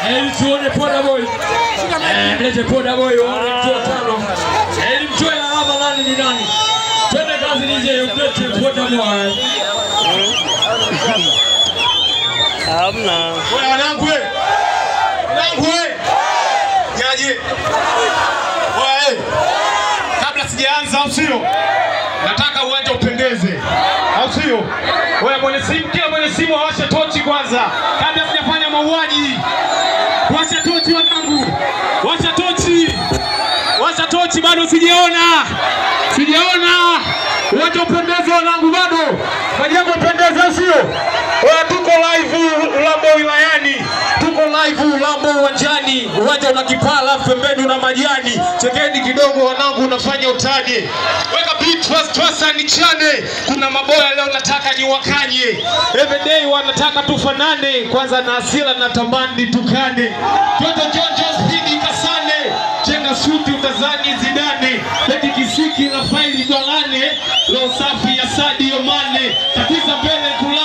Eli tuone poda boy. Eh, mlete poda boy waone mtu wa tano. Eli mtoe alama nani ni nani? Twende kazi nije mlete poda boy. Hamna. Wewe wanangu we. Wanangu we. Nyaje. Wewe. Kabla sijaanza au sio? Nataka uwanja upendeze. Au sio? Wewe mwenye simu, kila mwenye simu awashe tochi kwanza kabla sijafanya mauaji. Washa tochi wanangu. Washa tochi. Washa tochi bado sijaona. Sijaona. Uwanja upendeze wanangu bado. Majengo upendeze sio? Wewe tuko live Ulambo wilayani. Tuko live Ulambo uwanjani. Uwanja una kipaa alafu pembeni una majani. Chekeni kidogo wanangu unafanya utani. Weka beat first first nichane. Kuna maboya leo nataka niwakanye. Every day wanataka tufanane. Kwanza na asila na tamani tukane. Toto Jonjo speed kasane. Chenga shuti utazani zidane. Beki kisiki na faili dolane. Leo safi ya Sadio Mane. Tatiza mbele kula